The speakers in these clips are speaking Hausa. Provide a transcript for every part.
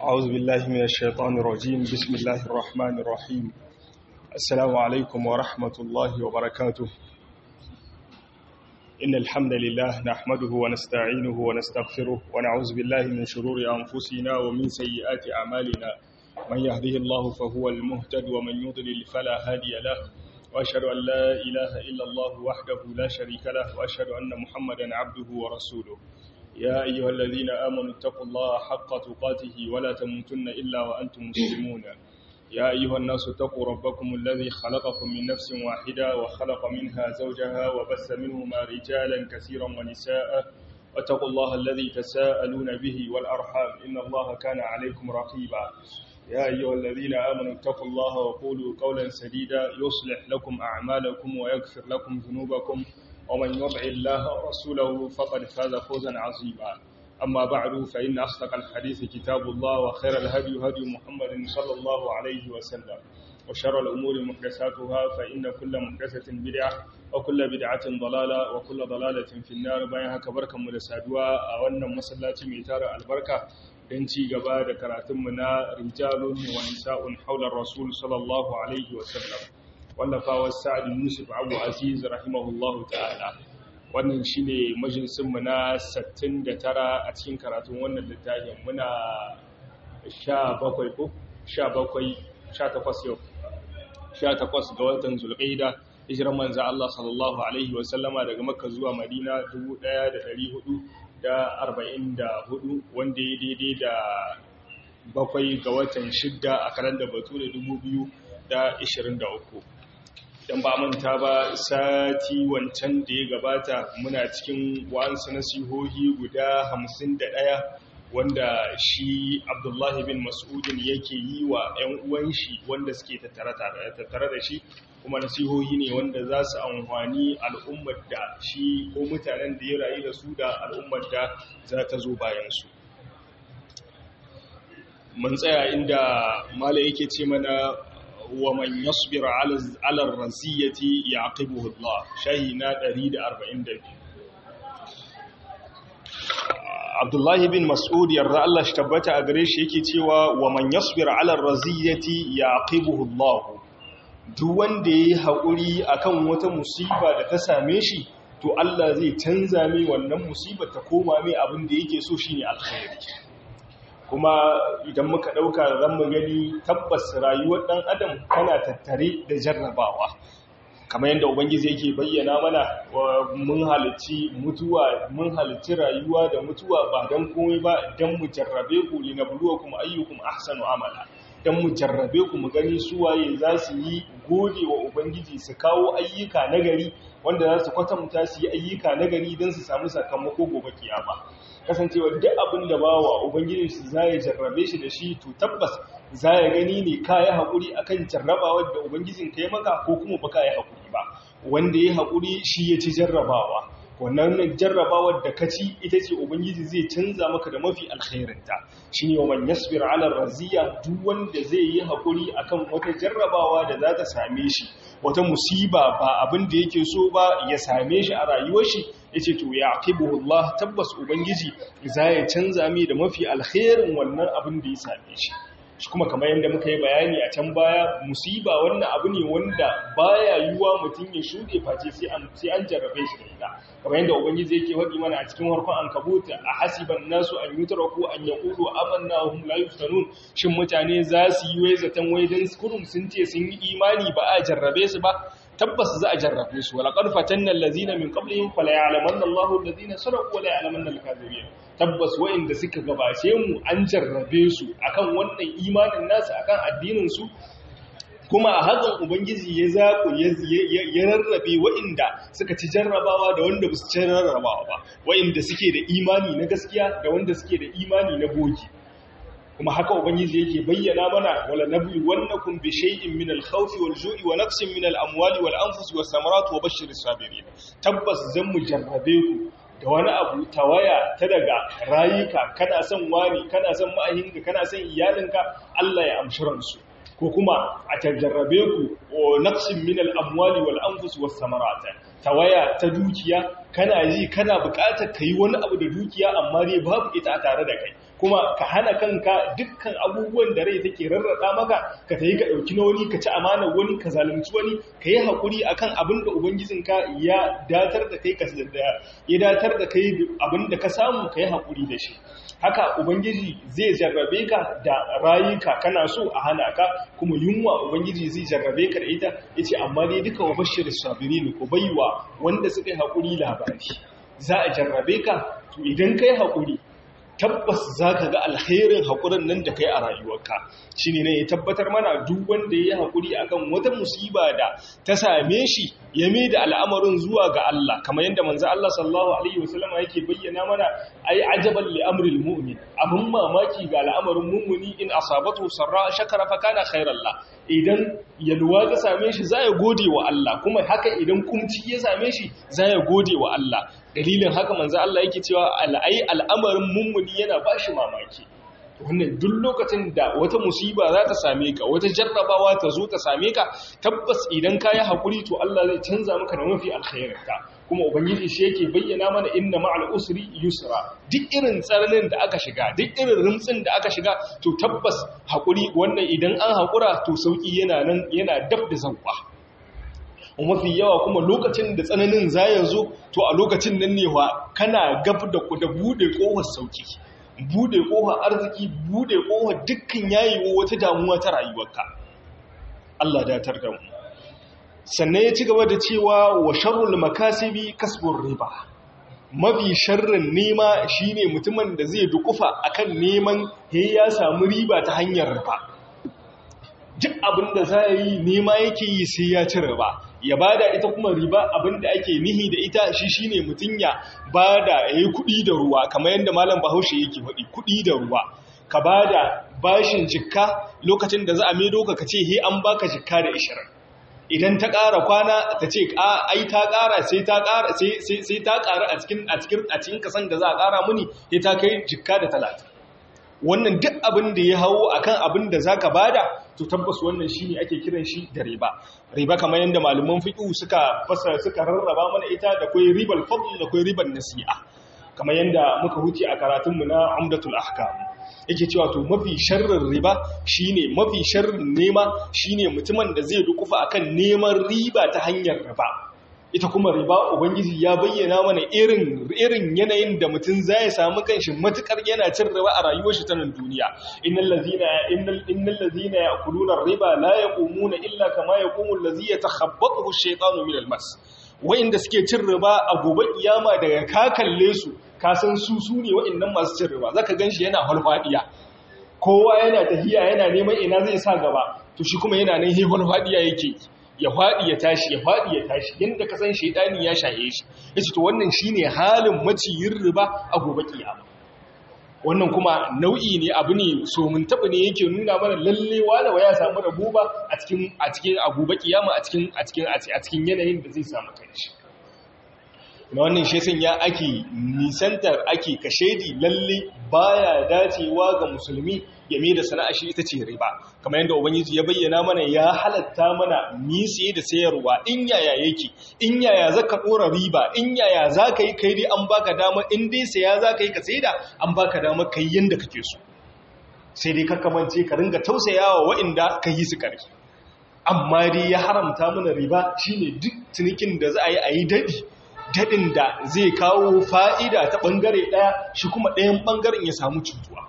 أعوذ بالله من الشيطان الرجيم بسم الله الرحمن الرحيم السلام عليكم ورحمة الله وبركاته إن الحمد لله نحمده ونستعينه ونستغفره ونعوذ بالله من شرور أنفسنا ومن سيئات أعمالنا من يهده الله فهو المهتد ومن يضلل فلا هادي له وأشهد أن لا إله إلا الله وحده لا شريك له وأشهد أن محمدا عبده ورسوله يا أيها الذين آمنوا اتقوا الله حق تقاته ولا تموتن إلا وأنتم مسلمون يا أيها الناس اتقوا ربكم الذي خلقكم من نفس واحدة وخلق منها زوجها وبث منهما رجالا كثيرا ونساء واتقوا الله الذي تساءلون به والأرحام إن الله كان عليكم رقيبا يا أيها الذين آمنوا اتقوا الله وقولوا قولا سديدا يصلح لكم أعمالكم ويغفر لكم ذنوبكم ومن يطع الله ورسوله فقد فاز فوزا عظيما أما بعد فإن أصدق الحديث كتاب الله وخير الهدي هدي محمد صلى الله عليه وسلم وشر الأمور محدثاتها فإن كل محدثة بدعة وكل بدعة ضلالة وكل ضلالة في النار بينها كبركة مدسادوا أولنا مسلاتي ميتار البركة don ci gaba da karatunmu na rijalun wa nisa'un haular rasul sallallahu alaihi wasallam wallafawar sa'ad yusuf abu aziz rahimahullahu ta'ala wannan shine majalisunmu na 69 a cikin karatun wannan littafin muna 17 ko 17 18 yau 18 ga watan zulqaida hijiran manzo Allah sallallahu alaihi wasallama daga makka zuwa madina 1400 da arba'in da hudu wanda ya daidai da bakwai ga watan shidda a karan da batu da dubu biyu da ishirin da uku idan ba manta ba sati wancan da ya gabata muna cikin wa'ansu nasihohi guda hamsin da ɗaya wanda shi abdullahi bin mas'udin yake yi wa 'yan uwan shi wanda suke tattare da shi kuma nasihohi ne wanda za su amfani al'ummar da shi ko mutanen da ya rayu da su da al'ummar da za ta zo bayansu mun tsaya inda mala yake ce mana wa man yasbir ala raziyati yaqibuhu Allah shahi na 142 Abdullahi bin Mas'ud yarda Allah shi tabbata a gare shi yake cewa wa man yasbir ala raziyati yaqibuhu Allah duk wanda ya yi haƙuri a kan wata musiba da ta same shi to Allah zai canza mai wannan musibar ta koma mai abin da yake so shine alkhairi kuma idan muka ɗauka zan mu gani tabbas rayuwar ɗan adam tana tattare da jarrabawa kamar yadda ubangiji yake bayyana mana mun halicci mutuwa mun halicci rayuwa da mutuwa ba don komai ba don mu jarrabe ku linabluwakum ayyukum ahsanu amala don mu jarrabe ku mu gani suwaye za su yi gode wa Ubangiji su kawo ayyuka nagari wanda za su kwatanta su yi ayyuka nagari don su samu sakamako gobe kiyama kasancewa duk abin da bawa Ubangiji su za ya jarrabe shi da shi to tabbas za ya gani ne ka yi haƙuri a kan jarrabawar da Ubangijin ka yi maka ko kuma ba ka yi haƙuri ba wanda ya haƙuri shi ya ci jarrabawa wannan jarrabawar da ka ci ita ce ubangiji zai canza maka da mafi alkhairinta shi ne wa man yasbir ala raziya duk wanda zai yi hakuri akan wata jarrabawa da za ta same shi wata musiba ba abin da yake so ba ya same shi a rayuwar shi yace to ya aqibuhu Allah tabbas ubangiji za ya canza mai da mafi alkhairin wannan abin da ya same shi shi kuma kamar yadda muka yi bayani a can baya musiba wannan abu ne wanda baya yiwuwa mutum ya shuɗe face sai an sai an jarrabe shi da ita kamar yadda ubangiji yake faɗi mana a cikin harkon ankabut a hasiban nasu an yutraku an yaqulu amanna hum la yuftanun shin mutane za su yi wai zaton wai dan kurum sun ce sun yi imani ba a jarrabe su ba tabbas za a jarrabe su wala qad fatanna allazina min qablihim fala ya'lamanna Allahu allazina sadaqu wala ya'lamanna al-kadhibin tabbas wa'inda suka gabace mu an jarrabe su akan wannan imanin nasu akan addinin su kuma a hakan ubangiji ya zaku ya rarrabe wa'inda suka ci jarrabawa da wanda ba su ci jarrabawa ba wa'inda suke da imani na gaskiya da wanda suke da imani na bogi kuma haka ubangiji yake bayyana mana wala nabli wannakum bi shay'in min al-khawfi wal-ju'i wa naqsin min al-amwali wal-anfusi was-samarati wa bashshiris sabirin tabbas zan mu jarrabe ku da wani abu tawaya ta daga rayuka kana son wani kana son ma'ahinka kana son iyalinka Allah ya amshi ransu ko kuma a jarrabe ku naqsin min al-amwali wal-anfusi was-samarati tawaya ta dukiya kana ji kana buƙatar kai wani abu da dukiya amma dai babu ita tare da kai kuma ka hana kanka dukkan abubuwan da rai take rarrada maka ka tayi ka dauki na wani ka ci amanar wani ka zalunci wani ka yi hakuri akan abin da ubangijinka ya datar da kai ka ya datar da kai abin da ka samu ka yi hakuri da shi haka ubangiji zai jarrabe ka da rayuka kana so a hana ka kuma yunwa ubangiji zai jarrabe ka da ita yace amma dai duka wa bashir sabirin ko baiwa wanda suka yi hakuri labari za a jarrabe ka to idan kai hakuri tabbas za ka ga alherin haƙurin nan da kai a rayuwarka shi ne ne ya tabbatar mana duk wanda ya yi haƙuri akan wata musiba da ta same shi ya mai da al'amarin zuwa ga Allah kamar yadda manzo Allah sallallahu alaihi wasallama yake bayyana mana ai ajaban li amril mu'min abun mamaki ga al'amarin mu'mini in asabatu sarra shakara fa kana khairan la idan yalwa ta same shi za ya gode wa Allah kuma haka idan kumci ya same shi za ya gode wa Allah dalilin haka manzo Allah yake cewa al'ai al'amarin mummuni yana bashi mamaki wannan duk lokacin da wata musiba za ta same ka wata jarrabawa ta zo ta same ka tabbas idan ka yi haƙuri to Allah zai canza maka da mafi alkhairinka kuma ubangiji shi yake bayyana mana inna ma'al usri yusra duk irin tsananin da aka shiga duk irin rumtsin da aka shiga to tabbas haƙuri wannan idan an haƙura to sauki yana nan yana dab da zanwa mafi yawa kuma lokacin da tsananin za ya zo to a lokacin nan ne wa kana gab da ku da bude kohar sauki bude kohar arziki bude kohar dukkan yayiwo wata damuwa ta rayuwarka Allah datar da mu sannan ya ci gaba da cewa wa sharrul makasibi kasbur riba mafi sharrin nema shine mutumin da zai dukufa akan neman he ya samu riba ta hanyar riba duk abin da za yi nema yake yi sai ya ci riba ya bada ita kuma riba abinda ake nihi da ita shi shine mutun ya bada yayi kudi da ruwa kamar yadda malam Bahaushe yake faɗi kudi da ruwa ka bada bashin jikka lokacin da za a maido ka kace he an baka jikka da 20 idan ta ƙara kwana ta ce ai ta ƙara sai ta ƙara sai sai ta ƙara a cikin a cikin a cikin kasan da za a ƙara muni sai ta kai jikka da 30 wannan duk abin da ya hawo akan abin da zaka bada to tabbas wannan shine ake kiran shi da riba riba kamar yadda malaman fiqh suka fasara suka rarraba mana ita da kai ribal fadl da kai riban nasi'a kamar yadda muka huce a karatun mu na umdatul ahkam yake cewa to mafi sharrin riba shine mafi sharrin nema shine mutumin da zai dukufa akan neman riba ta hanyar riba ita kuma riba ubangiji ya bayyana mana irin irin yanayin da mutum zai samu kanshi matukar yana cin riba a rayuwar shi ta nan duniya innal ladhina innal innal ladhina ya'kuluna riba la yaqumuna illa kama yaqumu allazi yatakhabbathu ash-shaytanu min al-mas wa'inda suke cin riba a gobe kiyama daga ka kalle su ka san su su ne wa'innan masu cin riba zaka ganshi yana halfadiya kowa yana tahiya yana neman ina zai sa gaba to shi kuma yana nan hi halfadiya yake ya faɗi ya tashi ya faɗi ya tashi yadda ka san shaidani ya shaye shi ya to wannan shi ne halin maciyin riba a gobe kiyama wannan kuma nau'i ne abu ne so mun taɓa ne yake nuna mana lalle walawa ya samu rabu ba a cikin a cikin a gobe kiyama a cikin a cikin a cikin yanayin da zai samu kanshi na wannan shesin ya ake nisantar ake kashedi lalle baya dacewa ga musulmi ya mai da sana'a shi ita ce riba kamar yadda ubangiji ya bayyana mana ya halatta mana mi siye da sayarwa in yaya yake in yaya zaka dora riba in yaya zaka yi kai dai an baka dama in dai saya zaka yi ka saida an baka dama kai yanda kake so sai dai kakkamance ka ringa tausayawa waɗanda ka yi su ƙarfi amma dai ya haramta mana riba shine duk cinikin da za a yi a yi daɗi daɗin da zai kawo fa'ida ta ɓangare ɗaya shi kuma ɗayan ɓangaren ya samu cutuwa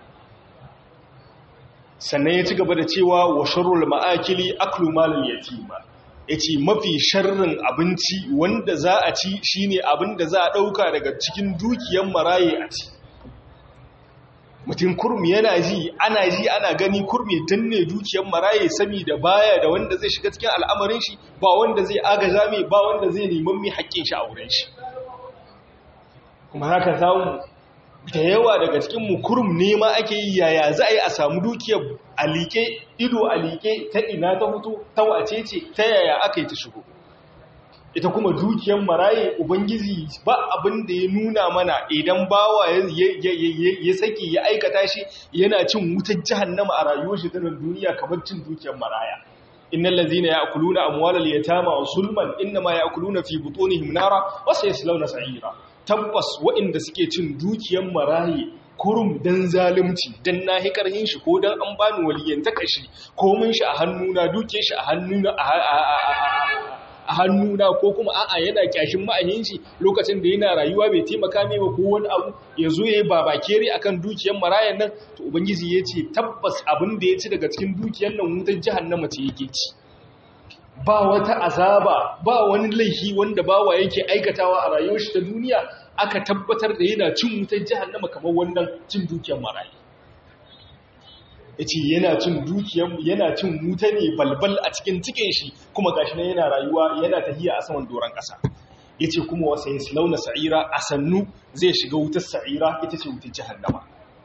sannan ya ci gaba da cewa wa sharrul ma'akili aklu malal yatima yace mafi sharrin abinci wanda za a ci shine abin da za a ɗauka daga cikin dukiyar maraye a ci mutum kurmi yana ji ana ji ana gani kurmi danne dukiyar maraye saboda baya da wanda zai shiga cikin al'amarin shi ba wanda zai agaza mai ba wanda zai neman mai haƙƙin shi a wurin shi kuma haka samu da yawa daga cikin mu kurum nema ake yi yaya za a yi a samu dukiyar alike ido alike ta ina ta hutu ta wace ce ta yaya aka yi ta shigo ita kuma dukiyar maraye ubangiji ba abin da ya nuna mana idan bawa ya saki ya aikata shi yana cin wutar jahannama a rayuwar shi ta duniya kamar cin dukiyar maraya innal ladzina ya'kuluna amwalal yatama wa sulman inma ya'kuluna fi butunihim nara wa sayaslawna sa'ira tabbas waɗanda suke cin dukiyar maraye kurum dan zalunci dan nahi karhin shi ko dan an bani waliyan ta kashi ko mun shi a hannuna duke shi a hannuna a hannuna ko kuma a'a yana kyashin ma'ahin shi lokacin da yana rayuwa bai taimaka mai ba ko wani abu ya zo ya yi babakere akan dukiyar marayan nan to ubangiji ya ce tabbas abin da ya ci daga cikin dukiyar nan wutar jahannama ce yake ci ba wata azaba ba wani laifi wanda bawa yake aikatawa a rayuwar shi ta duniya aka tabbatar da yana cin wutar jahannama kamar wannan cin dukiyar marayi yace yana cin dukiyar yana cin wuta ne balbal a cikin cikin shi kuma gashi nan yana rayuwa yana tahiya a saman doran kasa yace kuma wasa yaslauna sa'ira asannu zai shiga wutar sa'ira ita ce wutar jahannama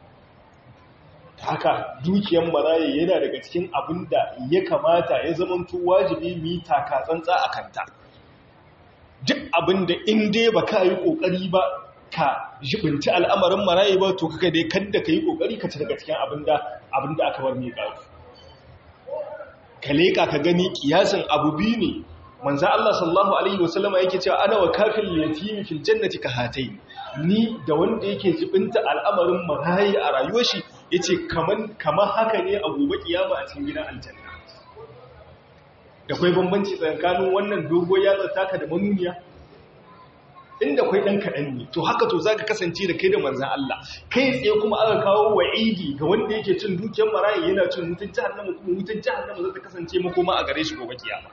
haka dukiyar maraye yana daga cikin abin da ya kamata ya zamanto wajibi mu yi taka tsantsa a kanta duk abin da in dai ba ka yi ƙoƙari ba ka jibinci al'amarin maraye ba to kaka dai kadda ka yi ƙoƙari ka ci daga cikin abin da aka bar mai ƙafi ka leƙa ka gani ƙiyasin abu biyu ne manzan Allah sallallahu Alaihi wasallama yake cewa ana wa kafin yatimi fil jannati ka hatai ni da wanda yake jibinta al'amarin maraye a rayuwar shi ya ce kamar haka ne a gobe kiyama a cikin gidan aljanna da kwai bambanci tsakanin wannan dogo yatsa taka da manuniya inda kwai ɗan kaɗan ne to haka to za ka kasance da kai da manzan Allah kai tsaye kuma aka kawo wa'idi ga wanda yake cin dukiyar maraye yana cin wutan jahannama kuma wutan jahannama za ta kasance makoma a gare shi gobe kiyama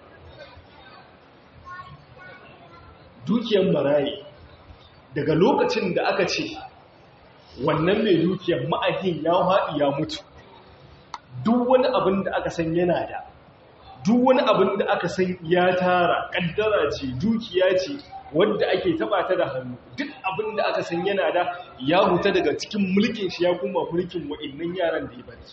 dukiyar maraye daga lokacin da aka ce wannan mai dukiyar ma'ahin ya haɗi ya mutu duk wani abin da aka san yana da duk wani abin da aka san ya tara ƙaddara ce dukiya ce wadda ake taba ta da hannu duk abin da aka san yana da ya huta daga cikin mulkin shi ya kuma mulkin wa'innan yaran da ya bari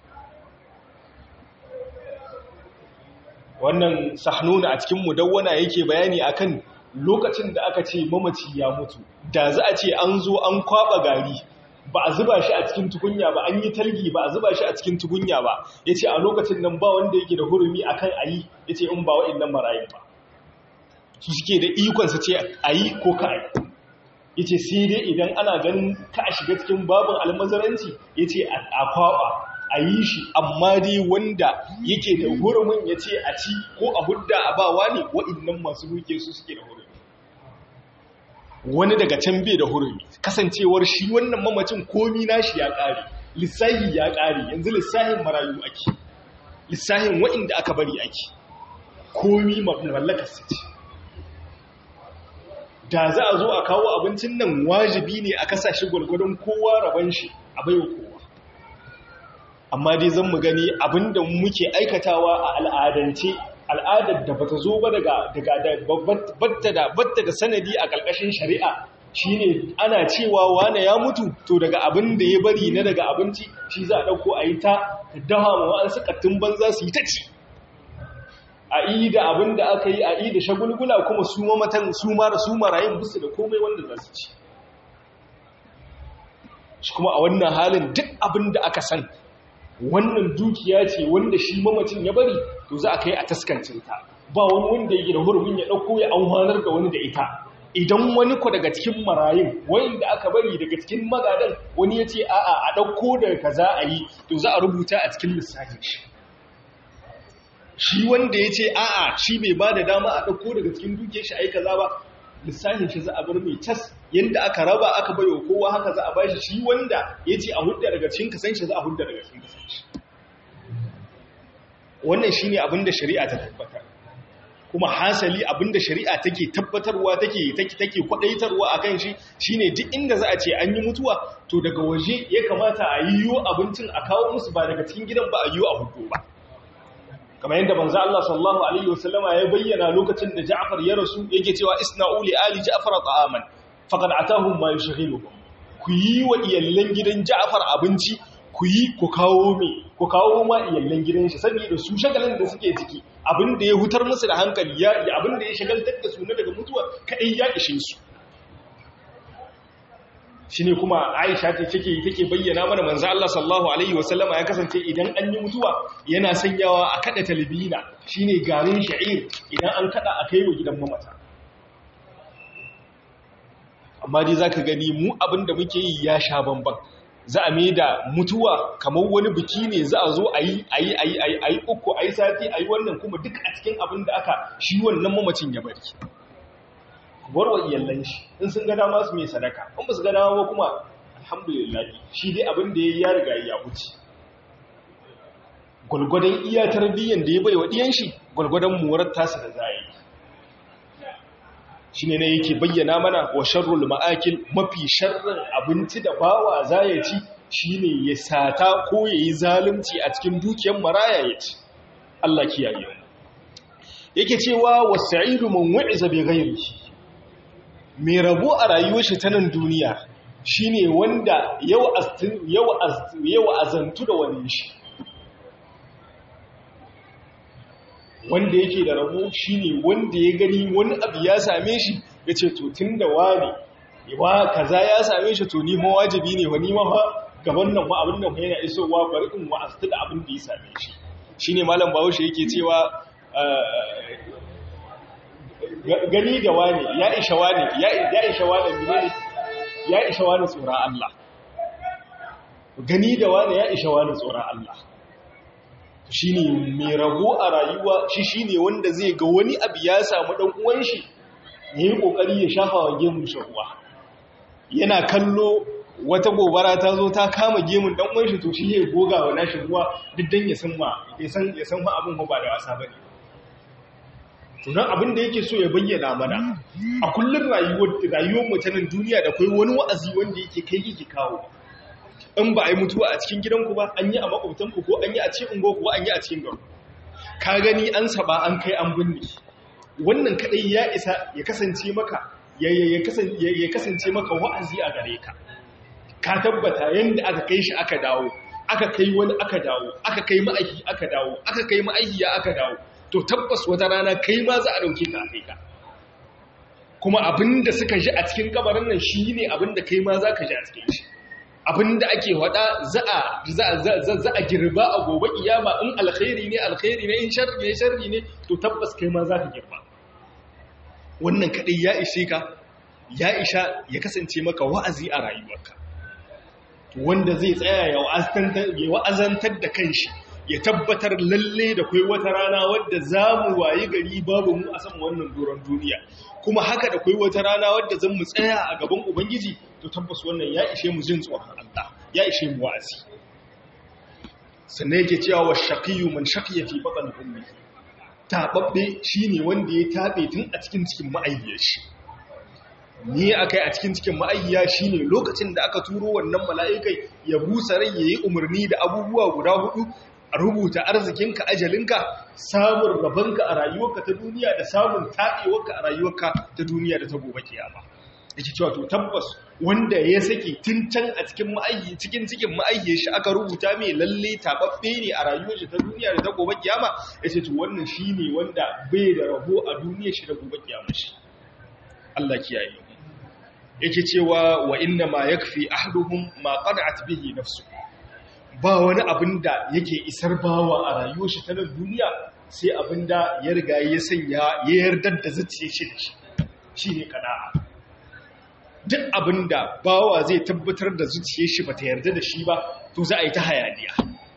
wannan sahnuna a cikin mudawwana yake bayani akan lokacin da aka ce mamaci ya mutu da za a ce an zo an kwaba gari ba a zuba shi a cikin tukunya ba an yi talgi ba a zuba shi a cikin tukunya ba ya ce a lokacin nan ba wanda yake da hurumi a kan a yi ya ce in ba wa'in marayu ba su suke da ikon su ce a yi ko ka a yi ya ce sai dai idan ana ganin ka a shiga cikin babin almazaranci ya ce a kwaba a yi shi amma dai wanda yake da hurumin ya ce a ci ko a hudda a bawa ne wa'in masu duke su suke da hurumi wani daga can bai da hurumi kasancewar shi wannan mamacin komi nashi ya ƙare lissahi ya ƙare yanzu lissahin marayu ake lissahin wa'inda aka bari ake komi mallakar su ce da za a zo a kawo abincin nan wajibi ne a kasashe gwargwadon kowa rabon shi a baiwa kowa amma dai zan mu gani abinda muke aikatawa a al'adance al'adar da bata zo ba daga batta da batta da sanadi a ƙarƙashin shari'a shine ana cewa wane ya mutu to daga abin da ya bari na daga abinci shi za a ɗauko a yi ta dawa ma wa'ansu ƙattun banza su yi ta ci a yi da abin da aka yi a yi da shagulgula kuma su mamatan su mara su marayin busu da komai wanda za su ci shi kuma a wannan halin duk abin da aka san wannan dukiya ce wanda shi mamacin ya bari to za a kai a taskancinta ba wani wanda yake da hurumin ya ɗauko ya amfanar da wani da ita idan wani ku daga cikin marayun wanda aka bari daga cikin magadan wani ya ce a'a a ɗauko daga ka za a yi to za a rubuta a cikin lissafin shi shi wanda ya ce a'a shi bai ba da dama a ɗauko daga cikin duke shi a yi kaza ba lissafin shi za a bar mai cas yadda aka raba aka bayo kowa haka za a bashi shi wanda ya ce a hudda daga cikin kasan shi za a hudda daga cikin kasan shi wannan shi ne abinda shari'a ta tabbatar kuma hasali abinda shari'a take tabbatarwa take take take kwadaitarwa akan shi shine duk inda za a ce an yi mutuwa to daga waje ya kamata a yiwo abincin a kawo musu ba daga cikin gidan ba a yiwo a hudu ba kamar yadda manzo Allah sallallahu alaihi wasallama ya bayyana lokacin da Ja'far ya rasu yake cewa isna'u li ali Ja'far ta'aman faqad atahum ma yushghiluhum ku yi wa iyallan gidan Ja'far abinci ku yi ku kawo me ku kawo ma iyallan gidan shi saboda su shagalin da suke ciki abin da ya hutar musu da hankali ya abin da ya shagaltar da su na daga mutuwa kadai ya ishe su shine kuma Aisha ce take take bayyana mana manzo Allah sallallahu alaihi wasallama ya kasance idan an yi mutuwa yana sanyawa a kada talbina shine garin sha'ir idan an kada a kai wa gidan mamata amma dai zaka gani mu abinda muke yi ya sha bamban za a mai da mutuwa kamar wani biki ne za a zo a yi a yi a yi a yi uku a yi sati a yi wannan kuma duk a cikin abin da aka shi wannan mamacin ya bari warwa iyallan shi in sun ga dama su mai sadaka in ba su ga dama ba kuma alhamdulillah shi dai abin da ya yi ya riga ya wuce gwalgwadon iya tarbiyyar da ya bai wa ɗiyan shi gwalgwadon murar tasa da za a yi shi ne yake bayyana mana wa sharrul ma'akil mafi sharrin abinci da bawa za ya ci shi ne ya sata ko ya yi zalunci a cikin dukiyar maraya ya ci Allah kiyaye mu yake cewa wasa'idu man wa'iza bi ghairihi mai rabo a rayuwar shi ta nan duniya shine wanda yau azantu da wani shi wanda yake da rabo shine wanda ya gani wani abu ya same shi ya ce to tun da wani wa kaza ya same shi to ni ma wajibi ne wa ni ma gaban nan ma abin nan yana isowa bari in wa'astu da abin da ya same shi shine malam bahaushe yake cewa gani da wani ya isha wani ya isha wani ne ya isha wani tsoron Allah gani da wani ya isha wani tsoron Allah shi ne mai rabo a rayuwa shi shi ne wanda zai ga wani abu ya samu ɗan uwan shi ya yi ƙoƙari ya shafa wa gemun shahuwa yana kallo wata gobara ta zo ta kama gemun ɗan uwan shi to shi ya goga wa nashi ruwa duk don ya san ma ya san ma abin ba da wasa ba ne tunan abin da yake so ya bayyana mana a kullum rayuwar mutanen duniya da kai wani wa'azi wanda yake kai yake kawo in ba a yi mutuwa a cikin gidanku ba an yi a makwabtanku ko an yi a cikin ungoku ko an yi a cikin garu ka gani an saba an kai an binne wannan kadai ya isa ya kasance maka ya kasance maka wa'azi a gare ka ka tabbata yanda aka kai shi aka dawo aka kai wani aka dawo aka kai ma'aiki aka dawo aka kai ma'aikiya aka dawo to tabbas wata rana kai ma za a dauke ka a kai ka kuma abinda suka ji a cikin kabarin nan shi ne abinda kai ma za ka ji a cikin shi abinda ake wada za a girba a gobe kiyama in alkhairi ne alkhairi ne in sharri ne sharri ne to tabbas kai ma za ka girba wannan kadai ya ishe ka ya isha ya kasance maka wa'azi a rayuwarka wanda zai tsaya ya wa'azantar da kanshi ya tabbatar lalle da kai wata rana wadda za mu wayi gari babu mu a sama wannan doron duniya kuma haka da kai wata rana wadda zan mu tsaya a gaban ubangiji to tabbas wannan ya ishe mu jin tsoron Allah ya ishe mu wa'azi sannan yake cewa wa shaqiyu man shaqiya fi batn ummi tababbe shine wanda ya tabe tun a cikin cikin ma'ayyar shi ni akai a cikin cikin ma'ayya shine lokacin da aka turo wannan mala'ikai ya busa rai yayi umarni da abubuwa guda hudu a rubuta arzikinka ajalinka samun rabanka a rayuwarka ta duniya da samun taɓewarka a rayuwarka ta duniya da ta gobe kiyama yake cewa to tabbas wanda ya saki tun can a cikin ma'ayyi cikin cikin ma'ayyi shi aka rubuta mai lalle tababbe ne a rayuwar shi ta duniya da ta gobe kiyama yace to wannan shine wanda bai da rabo a duniyar shi da gobe kiyama shi Allah kiyaye yake cewa wa inna ma yakfi ahduhum ma qad'at bihi nafsuhu ba wani abin da yake isar bawa a rayuwar shi ta nan duniya sai abin da ya riga ya sanya ya yardar da zuciya shi da shi shi ne kana'a duk abin da bawa zai tabbatar da zuciyar shi ba ta yarda da shi ba to za a yi ta hayaniya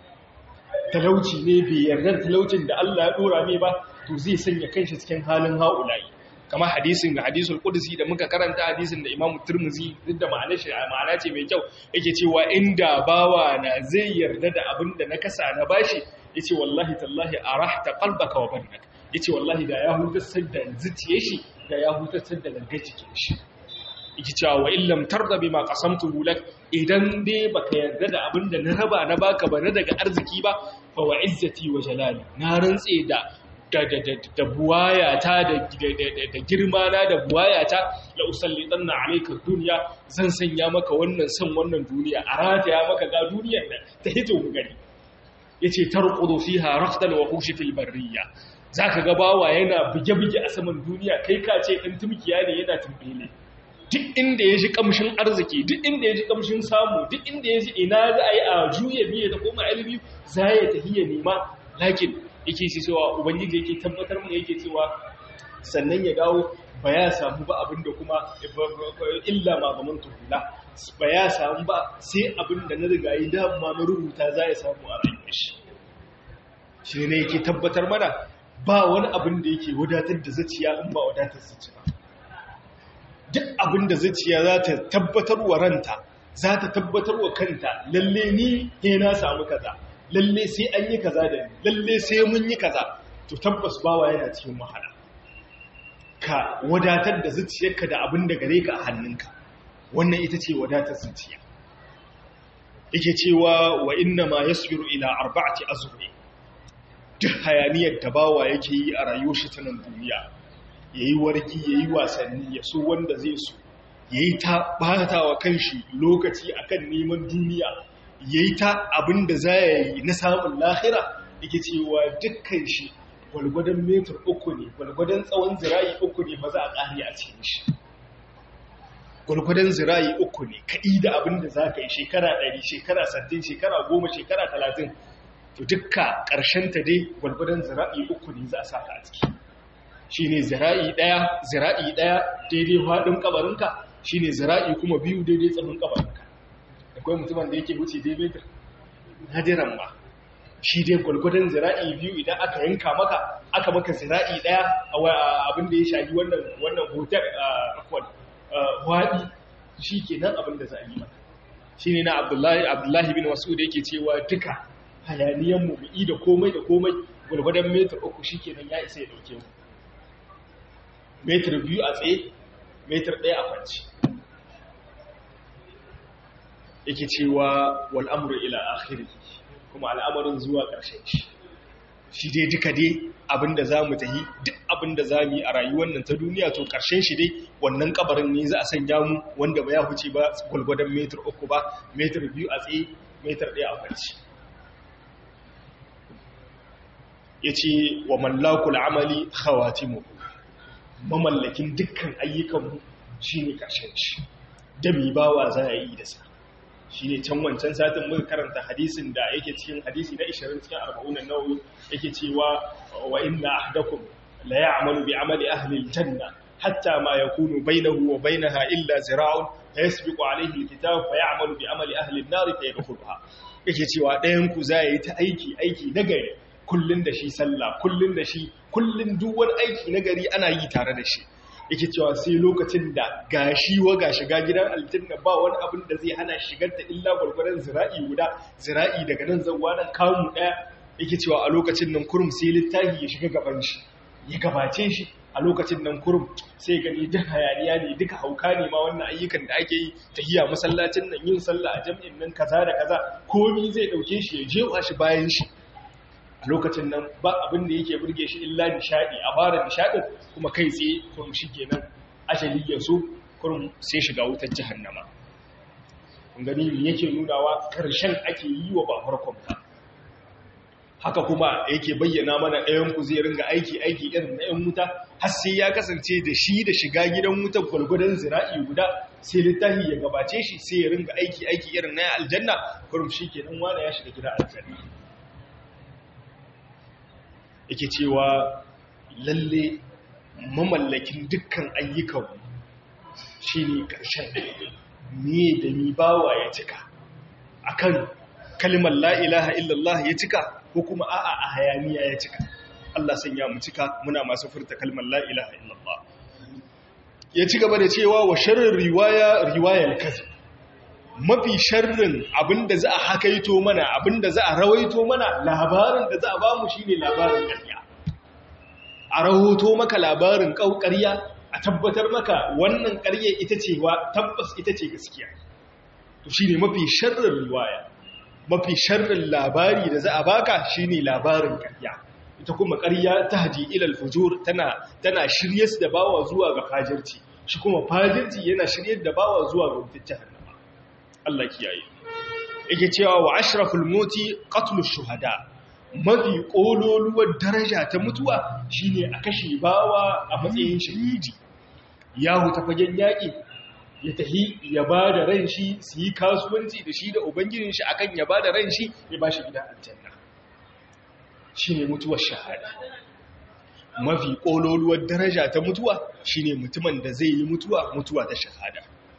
talauci ne bai yarda talaucin da Allah ya dora mai ba to zai sanya kanshi cikin halin haulayi kamar hadisin ga hadisul qudsi da muka karanta hadisin da Imam Tirmidhi duk da ma'anar shi ma'ana ce mai kyau yake cewa inda bawa na zai yarda da abin da na kasa na bashi yace wallahi tallahi arahta qalbaka wa badak yace wallahi da ya hutar da zuciyar shi da ya hutar da gangar jikin shi yake cewa wa illam tarda bima qasamtu lak idan dai baka yarda da abin da na raba na baka ba na daga arziki ba fa wa izzati wa jalali na rantse da da buwayata da girmana da buwayata la usallitan na alaikar duniya zan sanya maka wannan son wannan duniya a rataya maka ga duniyar da ta hito mu gani ya ce tarkudu fi harafdal wa hushi fil barriya za ka gabawa yana buge-buge a saman duniya kai ka ce ɗan tumkiya ne yana tumbele duk inda ya ji kamshin arziki duk inda ya ji kamshin samu duk inda ya ji ina za a yi a juya biye da koma ilimi za ya tafiya nema lakin yake shi cewa ubangiji yake tabbatar mu yake cewa sannan ya dawo ba ya samu ba abinda kuma illa ma zaman tuhula ba ya samu ba sai abin da na riga yi dama na rubuta za ya samu a rayuwar shi shi ne yake tabbatar mana ba wani abin da yake wadatar da zaciya in ba wadatar zaciya duk abin da zaciya za ta tabbatar wa ranta za ta tabbatar wa kanta lalle ni ne na samu kaza lalle sai an yi kaza da ni lalle sai mun yi kaza to tabbas bawa yana cikin wahala ka wadatar da zuciyarka da abin da gare ka a hannunka wannan ita ce wadatar zuciya yake cewa wa inna ma yasbiru ila arba'ati azhuri duk hayaniyar da bawa yake yi a rayuwar shi ta nan duniya yayi wargi yayi wasanni ya so wanda zai so yayi ta bata wa kanshi lokaci akan neman duniya yayi ta abin da za ya yi na samun lahira yake cewa dukkan shi gwalgwadon metar uku ne gwalgwadon tsawon zira'i uku ne ba za a ƙari a cikin shi gwalgwadon zira'i uku ne kaɗi da abin da za ka yi shekara ɗari shekara sattin shekara goma shekara talatin to dukka ta dai gwalgwadon zira'i uku ne za a sa ka a ciki shi ne zira'i ɗaya zira'i ɗaya daidai faɗin ƙabarinka shi ne zira'i kuma biyu daidai tsamin ƙabarinka akwai mutumin da yake wuce dai metar nadiran ma shi dai gwalgwadon zira'i biyu idan aka yanka maka aka maka zira'i daya a abin da ya shafi wannan wannan hotel akwai waɗi shi ke nan abin da za a yi maka shi ne na abdullahi bin wasu da yake cewa duka hayaniyan mu bi da komai da komai gwalgwadon metar uku shi ke nan ya isa ya dauke mu metar biyu a tsaye metar ɗaya a kwanci yake cewa wal'amuru ila akhiri kuma al'amarin zuwa ƙarshen shi shi dai duka dai abinda za mu tahi duk abinda za mu yi a rayuwar nan ta duniya to ƙarshen shi dai wannan kabarin ne za a sanya mu wanda ba ya huce ba gwalgwadon metar uku ba metar biyu a tsaye metar ɗaya a kwanci ya ce wa mallakul amali khawatimu mamallakin dukkan ayyukanmu shi ne ƙarshen shi da mi bawa za a yi da sa shi ne can wancan satin muka karanta hadisin da yake cikin hadisi na 20 cikin arba'unan nawawi yake cewa wa inna ahdakum la ya'malu bi amali ahli aljanna hatta ma yakunu bainahu wa bainaha illa zira'un fa yasbiqu alayhi alkitab fa ya'malu bi amali ahli an-nar fa yadkhuluha yake cewa ɗayan ku za yi ta aiki aiki nagari kullun da shi sallah kullun da shi kullun duk wani aiki nagari ana yi tare da shi yake cewa sai lokacin da gashi wa ga shiga gidan aljanna ba wani abin da zai hana shigar ta illa gwargwaron zira'i guda zira'i daga nan zanwa nan kamu daya yake cewa a lokacin nan kurum sai littafi ya shiga gaban shi ya gabace shi a lokacin nan kurum sai gani duk hayaniya ne duka hauka ne ma wannan ayyukan da ake yi tahiya masallacin nan yin sallah a jam'in nan kaza da kaza komi zai dauke shi ya jewa shi bayan shi a lokacin nan ba abin da yake burge shi illa nishadi a fara nishadin kuma kai tsaye kurum shi kenan ajali ya so kurum sai shiga wutar jahannama kun gani me yake nunawa karshen ake yi wa ba farkon ba haka kuma yake bayyana mana ɗayan ku zai ringa aiki aiki irin na ‘yan wuta har sai ya kasance da shi da shiga gidan wuta gwalgwadon zira'i guda sai littafi ya gabace shi sai ya ringa aiki aiki irin na aljanna kurum shi ke nan wane ya shiga gidan aljanna yake cewa lalle mamallakin dukkan ayyukan shi ne ƙarshen me da mi bawa ya cika akan kalimar la'ilaha illallah ya cika ko kuma a'a a hayaniya ya cika Allah sanya mu cika muna masu furta kalmar la'ilaha illallah ya ci gaba da cewa wa sharrin riwaya riwayar kazi mafi sharrin abinda za a hakaito mana abinda za a rawaito mana labarin da za a bamu shine labarin ƙarya a rahoto maka labarin ƙarya a tabbatar maka wannan ƙarya ita ce wa tabbas ita ce gaskiya to shine mafi sharrin riwaya mafi sharrin labari da za a baka shine labarin ƙarya ita kuma ƙarya ta haji ilal fujur tana tana shiryar da bawa zuwa ga fajirci shi kuma fajirci yana shiryar da bawa zuwa ga wutar jahannama Allah kiyaye yake cewa wa ashraful moti qatlu shuhada mafi kololuwar daraja ta mutuwa shine a kashe bawa a matsayin shahidi ya huta fagen yaƙi ya tahi ya ba da ran shi su yi kasuwanci da shi da ubangijin shi akan ya ba da ran shi ya ba shi gida aljanna shi ne mutuwar shahada mafi ƙololuwar daraja ta mutuwa shi ne mutumin da zai yi mutuwa mutuwa ta shahada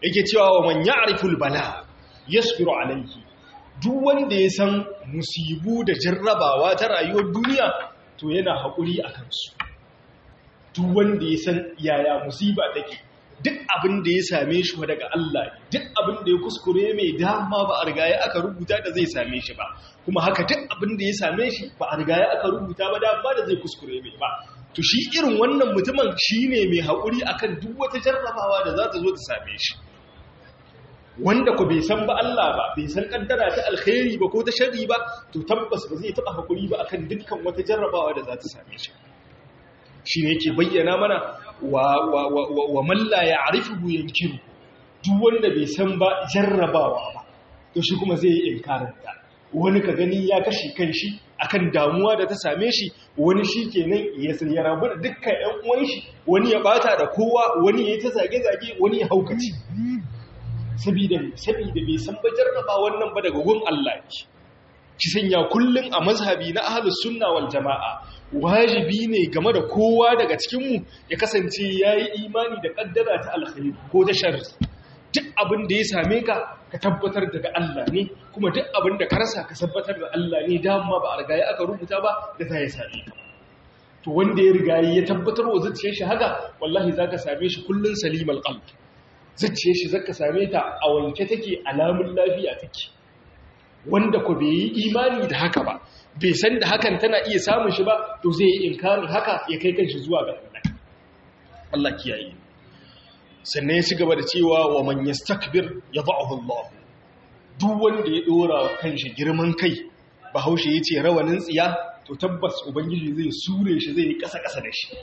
yake cewa wa man ya'riful bala yasbiru alayhi duk wanda ya san musibu da jarrabawa ta rayuwar duniya to yana haƙuri a kansu duk wanda ya san yaya musiba take duk abin da ya same shi daga Allah duk abin da ya kuskure mai dama ba a rigaya aka rubuta da zai same shi ba kuma haka duk abin da ya same shi ba a rigaya aka rubuta ba dama da zai kuskure mai ba to shi irin wannan mutumin shine mai haƙuri akan duk wata jarrabawa da za ta zo ta same shi wanda ku bai san ba Allah ba bai san kaddara ta alkhairi ba ko ta sharri ba to tabbas ba zai taba hakuri ba akan dukkan wata jarrabawa da za ta same shi shine yake bayyana mana wa wa wa, wa man la ya'rifu yankiru duk wanda bai san ba jarrabawa ba to shi kuma zai yi inkarin ta wani ka gani ya kashi kanshi akan damuwa da ta same shi wani shi kenan ya san ya rabu da dukkan ƴan uwan shi wani ya bata da kowa wani ya ta zage zage wani ya haukaci sabida sabida bai san ba jarraba wannan ba daga gun Allah ne ki sanya kullun a mazhabi na ahlus sunna wal jamaa wajibi ne game da kowa daga cikin mu ya kasance yayi imani da kaddara ta alkhairi ko ta sharri duk abin da ya same ka ka tabbatar daga Allah ne kuma duk abin da ka rasa ka tabbatar da Allah ne dama ba a riga ya aka rubuta ba da za ya same ka to wanda ya riga ya tabbatar wa zuciyar shi haka wallahi zaka same shi kullun salimal qalb zuciyar shi zaka same ta a wanke take alamun lafiya take wanda ku bai yi imani da haka ba bai san da hakan tana iya samun shi ba to zai yi inkarin haka ya kai kanshi zuwa ga Allah Allah kiyaye sannan ya ci gaba da cewa wa man yastakbir yad'uhu Allah duk wanda ya dora kanshi girman kai bahaushe yace rawanin tsiya to tabbas ubangiji zai sure shi zai yi kasa kasa da shi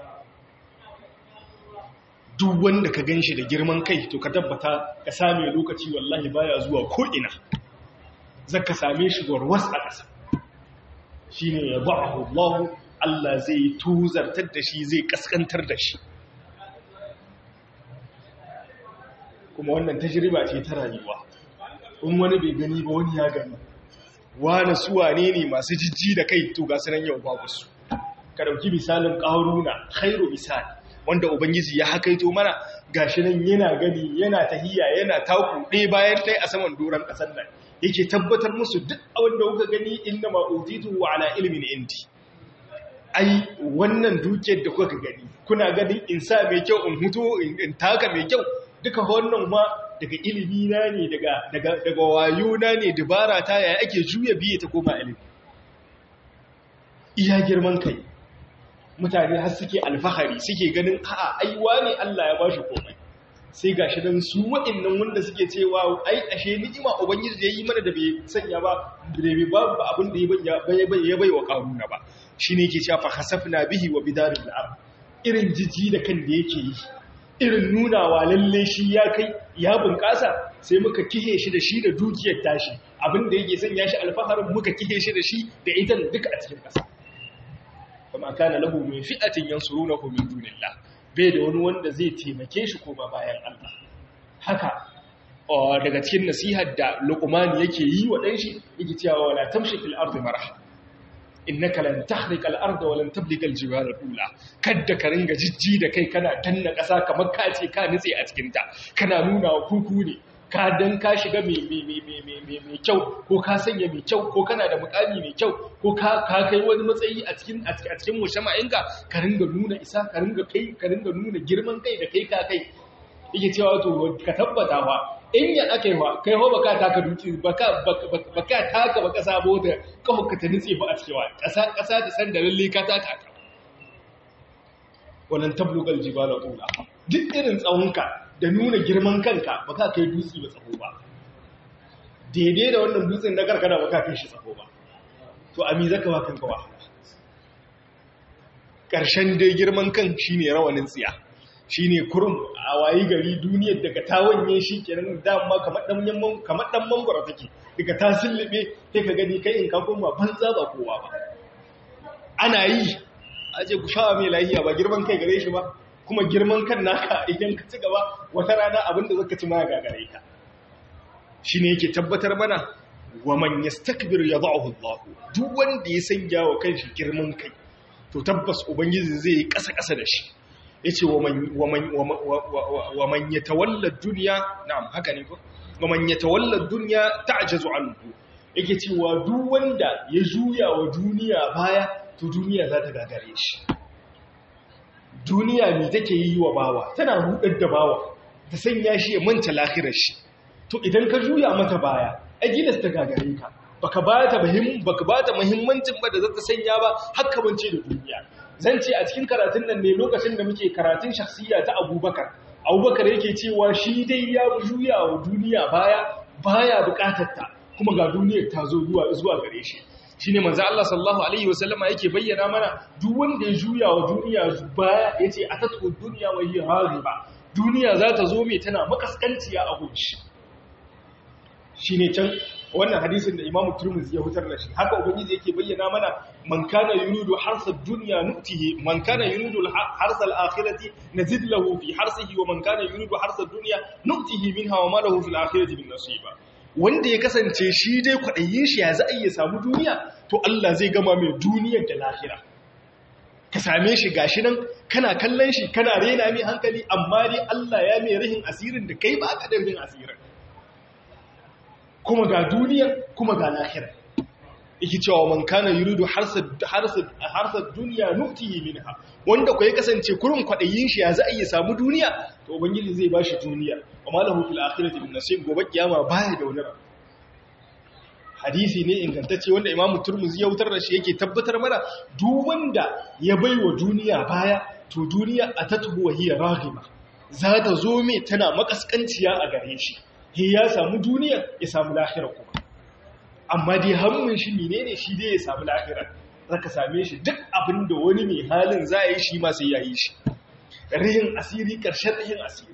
duk wanda ka gan shi da girman kai to ka tabbata ka same lokaci wallahi baya zuwa ko'ina zaka same shi warwas a ƙasa shi ne ya ba'ahu Allah Allah zai tuzartar da shi zai kaskantar da shi kuma wannan tajriba ce ta rayuwa in wani bai gani ba wani ya gani wani suwa ne ne masu jijji da kai to ga sanan yau babu su ka dauki misalin ƙaruna khairu misali wanda Ubangiji ya hakaito mana gashi nan yana gani yana tahiya yana taku ɗaya bayan ɗaya a saman doron ƙasar nan yake tabbatar musu duk abin da kuka gani inda ma'utitu wa ala ilimin indi ai wannan dukiyar da kuka gani kuna ganin in sa mai kyau in huto in taka mai kyau duka wannan ma daga ilimi na ne daga daga daga wayo na ne dabara ta yaya ake juya biye ta koma ilimi iya girman kai mutane har suke alfahari suke ganin a'a ai wani Allah ya bashi komai sai gashi dan su waɗannan wanda suke cewa ai ashe ni'ima ubangiji da yayi mana da bai sanya ba da bai babu abin da ya bai ya bai wa karuna ba shine yake cewa fa khasafna bihi wa bidaril ard irin jiji da kan da yake yi irin nunawa lalle shi ya kai ya bunƙasa sai muka kihe shi da shi da dukiyar tashi abin da yake sanya shi alfaharin muka kihe shi da shi da ita duka a cikin ƙasa kuma kana lahu min fi'atin yansurunahu min dunillah bai da wani wanda zai taimake shi ko ba bayan Allah haka daga cikin nasihar da Luqman yake yi wa dan shi yake cewa wala tamshi fil ardi marha innaka lan tahriqa al arda wa lan tabliga al jibala tula kadda ka ringa jijji da kai kana danna kasa kamar ka ce ka nitse a cikin ta kana nuna wa kuku ne ka dan ka shiga mai kyau ko ka sanya mai kyau ko kana da mukami mai kyau ko ka kai wani matsayi a cikin a cikin mushama'inka ka ringa nuna isa ka ringa kai ka ringa nuna girman kai da kai ka kai yake cewa to ka tabbata fa in ya ake wa kai ho baka taka duki baka baka taka baka sabo da kafa ka ta nitse ba a cikin wa kasa kasa ta san da lalle ka taka ta wannan tablugal jibala tula duk irin tsawonka da nuna girman kanka ba ka kai dutse ba tsaho ba daidai da wannan dutsen na karkara ba ka kai shi tsaho ba to ami zaka ba kanka wa ƙarshen dai girman kan shine rawanin tsiya shine kurum a wayi gari duniyar daga ta wanye shi kenan dama kamar dan yamman kamar dan mangoro take daga ta sullube sai ka gani kai in ka koma banza ba kowa ba ana yi aje ku shawa mai lahiya ba girman kai gare shi ba kuma girman kan naka idan ka ci gaba wata rana abinda zaka ci ma gagare ka shine yake tabbatar mana wa man yastakbir yad'uhu Allah duk wanda ya sanya wa kanshi girman kai to tabbas ubangiji zai yi kasa kasa da shi yace wa man wa man wa man yatawalla dunya na'am haka ne ko wa man yatawalla dunya ta'jazu anhu yake cewa duk wanda ya juya wa duniya baya to duniya za ta gagare shi duniya me take yi wa bawa tana rudar da bawa ta sanya shi ya manta lahirar shi to idan ka juya mata baya ajilas ta gagare ka baka ba ta muhimmin baka ba ta muhimmancin ba da za ta sanya ba haka bance da duniya zan ce a cikin karatun nan ne lokacin da muke karatun shakhsiyya ta Abubakar Abubakar yake cewa shi dai ya juya wa duniya baya baya bukatar ta kuma ga duniyar ta zo zuwa zuwa gare shi shine manzo Allah sallallahu alaihi wasallama yake bayyana mana duk wanda ya juya wa duniya baya yace atatu dunya wa hiya hariba duniya za ta zo mai tana makaskanciya a gunshi shine can wannan hadisin da Imam Turmuzi ya hutar da shi haka ubangiji yake bayyana mana man kana yuridu harsa dunya nutihi man kana yuridu harsa al-akhirati nazid lahu fi harsihi wa man kana yuridu harsa dunya nutihi minha wa ma lahu fil akhirati min nasiba wanda ya kasance shi dai kwaɗayin shi ya za a iya samu duniya to Allah zai gama mai duniyar da lahira ka same shi gashi nan kana kallon shi kana rena mai hankali amma dai Allah ya mai rahin asirin da kai ba ka da rahin asirin kuma ga duniya kuma ga lahira yake cewa man kana yuridu harsad harsad harsad dunya nutihi minha wanda ko ya kasance kurin kwadayin shi ya za a iya samu duniya to ubangiji zai bashi duniya amma lahu fil akhirati min nasib gobe kiyama baya da wani hadisi ne ingantacce wanda imamu turmuzi ya wutar da shi yake tabbatar mana duk wanda ya baiwa duniya baya to duniya atatuhu wa hiya raghiba za ta zo me tana makaskanciya a gare shi he ya samu duniya ya samu lahira kuma amma dai hammin shi menene shi dai ya samu lahira zaka same shi duk abin da wani mai halin za yi shi ma sai ya yi shi rihin asiri ƙarshen rihin asiri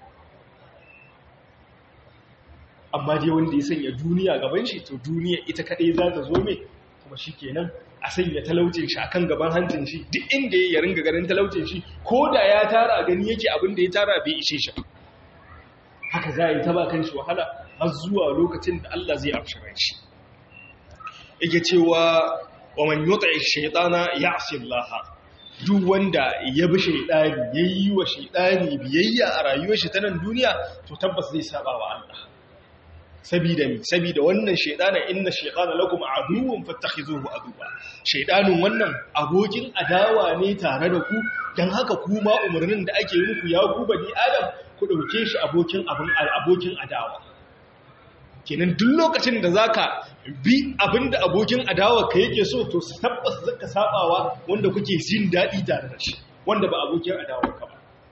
amma dai wanda ya sanya duniya gaban shi to duniya ita kaɗai za ta zo mai kuma shi kenan a sanya talaucin shi akan gaban hancin shi duk inda ya ringa ganin talaucin shi ko da ya tara gani yake abin da ya tara bai ishe shi haka za a yi ta ba kan shi wahala har zuwa lokacin da Allah zai afshirar shi yake cewa wa man yut'i shaytana ya'si Allah duk wanda ya bi shaytani yayi wa shaytani biyayya a rayuwar shi ta nan duniya to tabbas zai saba wa Allah sabida mi sabida wannan shaytana inna shaytana lakum aduwwun fattakhizuhu aduwwa shaytanun wannan abokin adawa ne tare da ku dan haka kuma umarnin da ake yi muku ya ku bani adam ku dauke shi abokin abin abokin adawa kenan duk lokacin da zaka bi abinda abokin adawa ka yake so to tabbas zaka sabawa wanda kuke jin dadi tare da shi wanda ba abokin adawa ka ba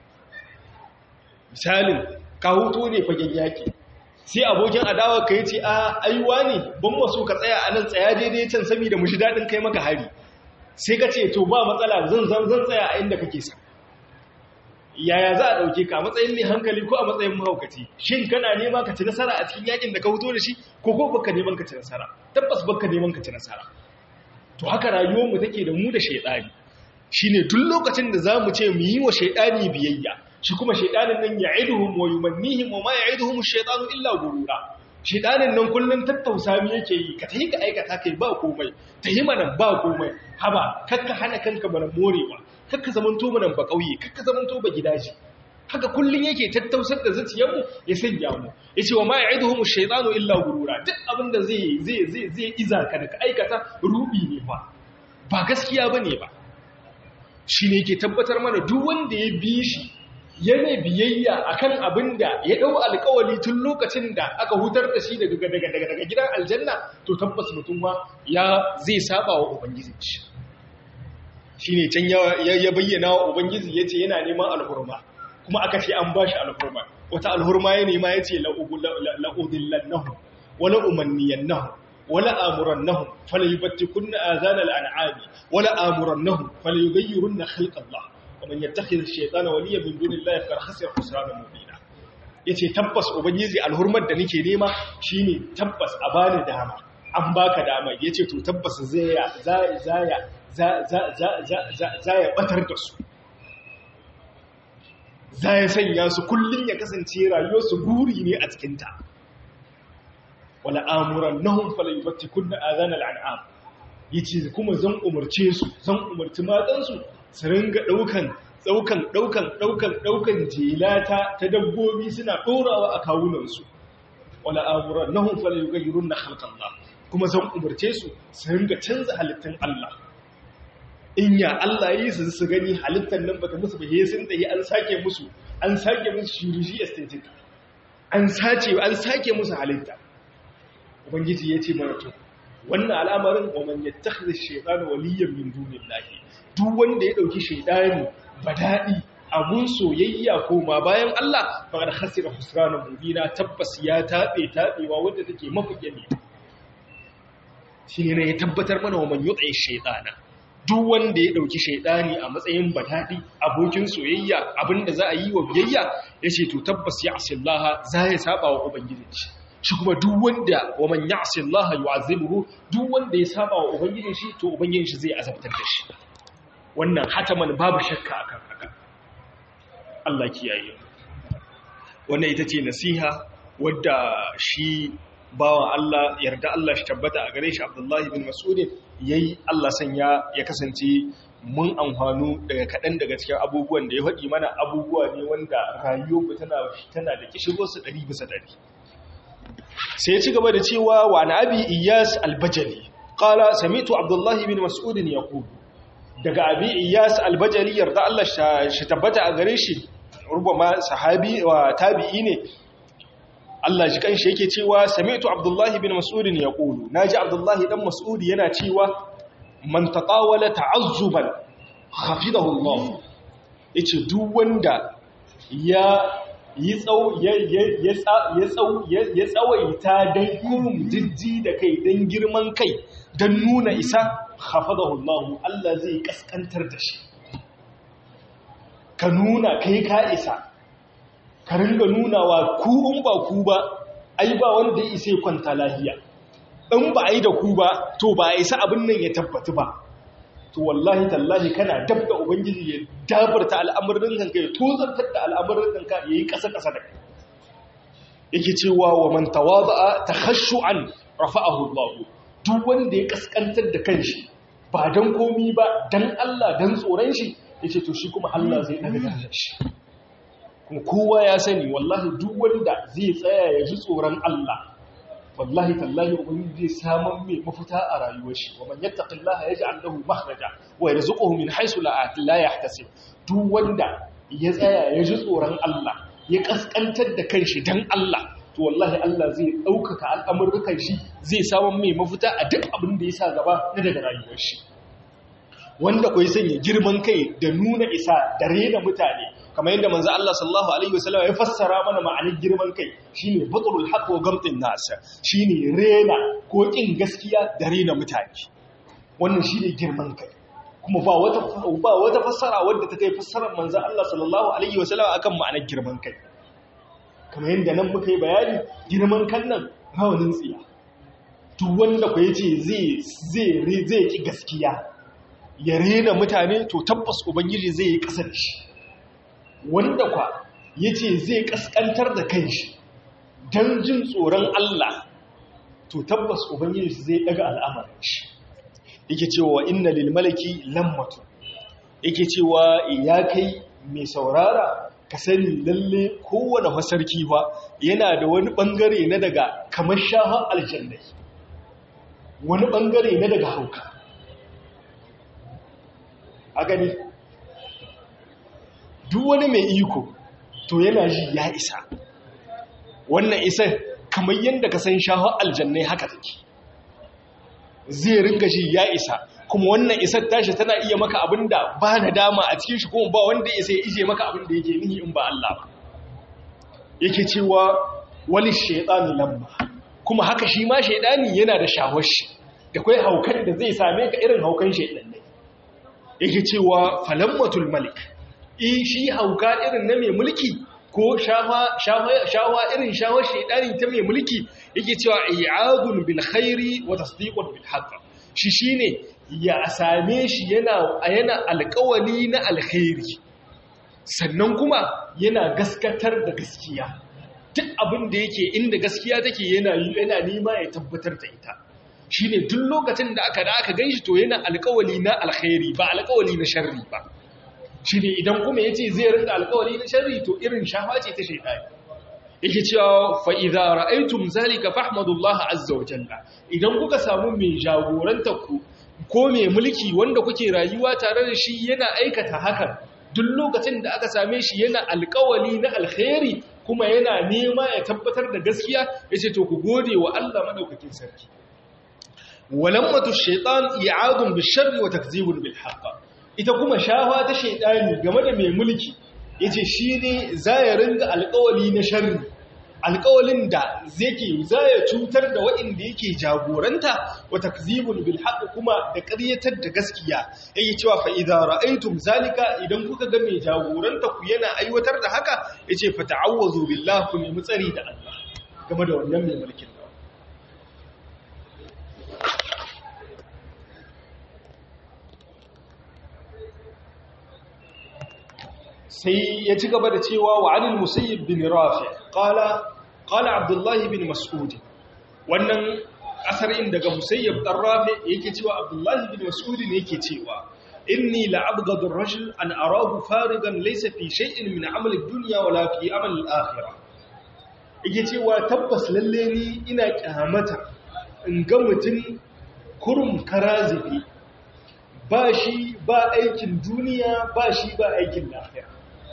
misalin ka huto ne fagen yaki sai abokin adawa ka yace a aiwa ne ban maso ka tsaya a nan tsaya daidai can saboda mu shi dadin kai maka hari sai ka ce to ba matsala zan zan zan tsaya a inda kake sa yaya za a ɗauke ka a matsayin mai hankali ko a matsayin mahaukaci shin kana nema ka ci nasara a cikin yakin da ka fito da shi ko ko baka neman ka ci nasara tabbas baka neman ka ci nasara to haka rayuwar mu take da mu da shaydani shine duk lokacin da zamu ce mu yi wa shaydani biyayya shi kuma shaydanin nan ya'iduhum wa yumannihim wa ma ya'iduhum ash-shaytanu illa gurura shaydanin nan kullun tattausa mi yake yi ka tahi ka aikata kai ba komai tahi manan ba komai haba kakka hana kanka bana morewa kakka zamanto manan ba kauye kakka zamanto ba gidaje haka kullun yake tattausar da zuciyarmu ya sanya mu yace wa ma ya'iduhum ash-shaytanu illa gurura duk abinda zai zai zai zai iza ka da ka aikata rubi ne fa ba gaskiya bane ba shine yake tabbatar mana duk wanda ya bi shi yana biyayya akan abin da ya dau alƙawari tun lokacin da aka hutar da shi daga daga daga daga gidan aljanna to tabbas mutum ma ya zai saba wa ubangiji shi shine can ya ya bayyana wa ubangiji yace yana neman alhurma kuma aka ce an bashi alhurma wata alhurma ya nema yace la udillannahu wala umanniyannahu wala amurannahum falyubattikunna azana al'an'ami wala amurannahum falyughayyirunna khalqallah ومن يتخذ الشيطان وليا من دون الله فقد خسر خسرانا مبينا yace tabbas ubangiji alhurmar da nake nema shine tabbas a bani dama an baka dama yace to tabbas zaya zaya za za za za ya batar da su zaya sanya su kullun ya kasance rayuwar su guri ne a cikin ta wala amurannahum falyubtikunna adana al'an'am yace kuma zan umarce su zan umarci matan su su ringa ɗaukan daukan daukan daukan daukan jelata ta dabbobi suna dorawa a kawunansu wala amurannahum falyughayyirunna khalqallah kuma zan umarce su su ringa canza halittun Allah in ya Allah yi su su gani halittar nan bata musu ba sun tsaye an sake musu an sake musu shiriji aesthetic an sace an sake musu halitta ubangiji ya ce mana to wannan al'amarin wa man yattakhidha ash-shaytana waliyyan min dunillahi duk wanda ya dauki shaytani badadi abun soyayya ko ma bayan Allah faqad khasira khusrana mubina tabbas ya tabe tabewa wanda take mafiye shi ne ya tabbatar mana wa man yuti shaytana duk wanda ya dauki shaytani a matsayin badadi abokin soyayya abinda za a yi wa biyayya yace to tabbas ya asillaha za ya saba wa ubangiji shi kuma duk wanda wa man ya'si Allah yu'azibuhu duk wanda ya saba wa ubangijin shi to ubangijin shi zai azabtar da shi wannan hataman babu shakka akan haka Allah kiyaye wannan ita ce nasiha wadda shi bawa Allah yarda Allah shi tabbata a gare shi Abdullahi bin Mas'ud yayi Allah sanya ya kasance mun amfanu daga kaɗan daga cikin abubuwan da ya faɗi mana abubuwa ne wanda rayuwar tana tana da kishirwarsu ɗari bisa ɗari sai ya ci gaba da cewa wa na abi iyas albajali qala sami'tu abdullahi bin mas'ud yaqul daga abi iyas albajali yarda Allah shi tabbata a gare shi rubama sahabi wa tabi'i ne Allah ji kanshi yake cewa sami'tu abdullahi bin mas'ud yaqulu naji abdullahi dan mas'ud yana cewa man tatawala ta'azzuban khafidahu Allah yace duk wanda ya yi ya tsawaita don kurum jijji da kai don girman kai don nuna isa hafadahu Allah Allah zai kaskantar da shi ka nuna kai ka isa ka ringa nunawa ku in ba ku ba ai ba wanda ya isa kwanta lahiya in ba a yi da ku ba to ba a isa abin nan ya tabbatu ba to wallahi tallahi kana dab da ubangiji ya dabarta al'amuran kanka ya tozartar da al'amuran kanka ya yi ƙasa-ƙasa da yake cewa wa man tawada'a takhashu'an rafa'ahu Allah duk wanda ya kaskantar da kanshi ba dan komi ba dan Allah dan tsoron shi yace to shi kuma Allah zai daga darajar shi kuma kowa ya sani wallahi duk wanda zai tsaya ya ji tsoron Allah wallahi tallahi ubangiji zai saman mai mafita a rayuwar shi wa man yattaqillaha yaj'al lahu makhraja wa yarzuquhu min haythu la la yahtasib duk wanda ya tsaya ya ji tsoron Allah ya kaskantar da kanshi dan Allah to wallahi Allah zai daukaka al'amuran shi zai saman mai mafita a duk abin da ya sa gaba na daga rayuwar shi wanda kai sanya girman kai da nuna isa da rena mutane kamar yadda manzo Allah sallallahu alaihi wasallam ya fassara mana ma'anar girman kai shine batrul haqq wa gamtin nas shine rena ko kin gaskiya da rena mutane wannan shine girman kai kuma ba wata ba wata fassara wadda ta kai fassarar manzo Allah sallallahu alaihi wasallam akan ma'anar girman kai kamar yadda nan muka yi bayani girman kan nan rawanin tsiya duk wanda ku yace zai zai zai ki gaskiya ya rena mutane to tabbas ubangiji zai yi kasar shi wanda kwa ya ce zai kaskantar da kanshi don jin tsoron Allah to tabbas Ubangiji zai daga al'amarin shi yake cewa inna lil malaki lammatu yake cewa ya kai mai saurara ka sani lalle kowane masarki ba yana da wani bangare na daga kamar shahar aljannai wani bangare na daga hauka a gani duk wani mai iko to yana ji ya isa wannan isan kamar yadda ka san shahar aljannai haka take zai ringa ji ya isa kuma wannan isar tashi tana iya maka abin da ba na dama a cikin shi kuma ba wanda ya sai ije maka abin da yake nihi in ba Allah ba yake cewa wani shaidani lamma kuma haka shi ma shaidani yana da shawar shi da kai haukan da zai same ka irin haukan shaidannai yake cewa falammatul malik shi hauka irin na mai mulki ko shawa irin shawar shaidani ta mai mulki yake cewa i'adun bil khairi wa tasdiqun bil haqq shi shine ya same shi yana yana alƙawali na alkhairi sannan kuma yana gaskatar da gaskiya duk abin da yake inda gaskiya take yana yana nima ya tabbatar da ita shine duk lokacin da aka da aka ganshi to yana alƙawali na alkhairi ba alƙawali na sharri ba shi ne idan kuma ya ce zai rinka alkawari na sharri to irin shafa ce ta shaidani yake cewa fa idza ra'aytum zalika fahmadullah azza wa jalla idan kuka samu mai jagorantar ku ko mai mulki wanda kuke rayuwa tare da shi yana aikata hakan duk lokacin da aka same shi yana alkawali na alkhairi kuma yana nema ya tabbatar da gaskiya yace to ku gode wa Allah madaukakin sarki walammatu shaytan i'adun bisharri wa takzibun bil haqq ita kuma shafa ta shaytani game da mai mulki yace shine zai ringa alkawali na sharri alƙawalin da zai zaya cutar da waɗanda yake jagoranta wa takzibun bil haqq kuma da ƙaryatar da gaskiya yake cewa fa idza ra'aytum zalika idan kuka ga mai jagoranta ku yana aiwatar da haka yace fa ta'awwazu billahi ku nemi tsari da Allah game da wannan mai mulkin nan sai ya ci gaba da cewa wa anil musayyib bin rafi qala qala abdullah bin mas'ud wannan asarin daga musayyib dan rafi yake cewa abdullah bin mas'ud ne yake cewa inni la abghadu ar-rajul an arahu farigan laysa fi shay'in min amal ad-dunya wala fi amal al-akhirah yake cewa tabbas lalle ni ina kyamata in ga mutum kurum karazibi ba shi ba aikin duniya ba shi ba aikin lafiya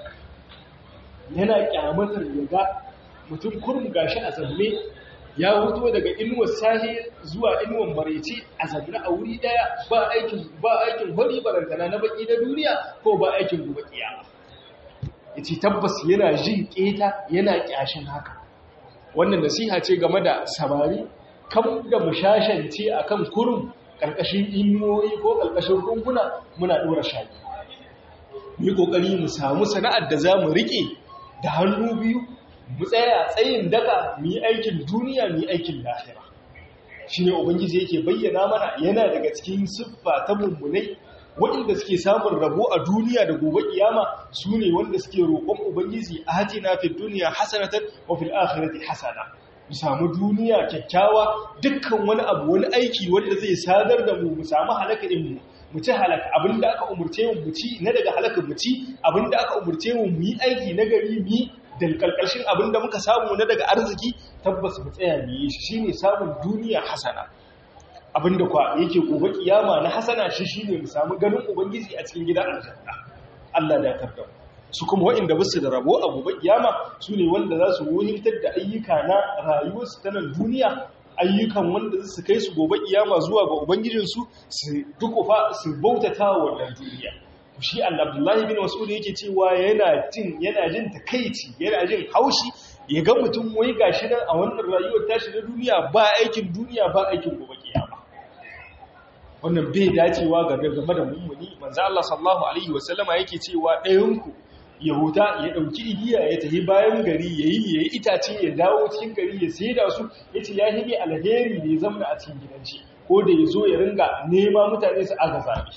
yana kyamatar yaga mutum kurum gashi a zaune ya huto daga inuwar sahi zuwa inuwar maraice a zaune a wuri daya ba aikin ba aikin hori barantana na baki na duniya ko ba aikin gobe kiyama yace tabbas yana jin keta yana kyashin haka wannan nasiha ce game da samari kam da mushashance akan kurum karkashin inuwoyi ko karkashin rumbuna muna dora shaki mu yi kokari mu samu sana'ar da za mu rike da hannu biyu mu tsaya tsayin daka mu yi aikin duniya mu yi aikin lahira shi ne ubangiji yake bayyana mana yana daga cikin siffa ta mummunai waɗanda suke samun rabo a duniya da gobe kiyama su ne wanda suke roƙon ubangiji a hati na fi duniya hasanatan wa fil akhirati hasana mu samu duniya kyakkyawa dukkan wani abu wani aiki wanda zai sadar da mu mu samu halaka din mu mu ci halaka abinda aka umurce mu mu ci na daga halaka mu ci abinda aka umurce mu mu yi aiki na gari mu yi da kalkalshin abinda muka samu na daga arziki tabbas mu tsaya mu yi shi shine samun duniya hasana abinda kwa yake gobe kiyama na hasana shi shine mu samu ganin ubangiji a cikin gidan aljanna Allah da tarda su kuma waɗanda basu da rabo a gobe kiyama su ne wanda za su wuhintar da ayyuka na rayuwarsu ta nan duniya ayyukan wanda su kai su gobe kiyama zuwa ga ubangijinsu su dukufa su bautata wa wannan duniya shi Abdullahi bin Mas'ud yake cewa yana jin yana jin takeici yana jin haushi ya ga mutum wai gashi nan a wannan rayuwar tashi na duniya ba aikin duniya ba aikin gobe kiyama wannan bai dacewa ga game da mummuni manzo Allah sallallahu alaihi wasallama yake cewa ɗayan ku yahuda ya dauki igiya ya tafi bayan gari yayi yayi itace ya dawo cikin gari ya saida su yace ya hibe alheri ne zamna a cikin gidanci ko da yazo ya ringa nema mutane su aga zabi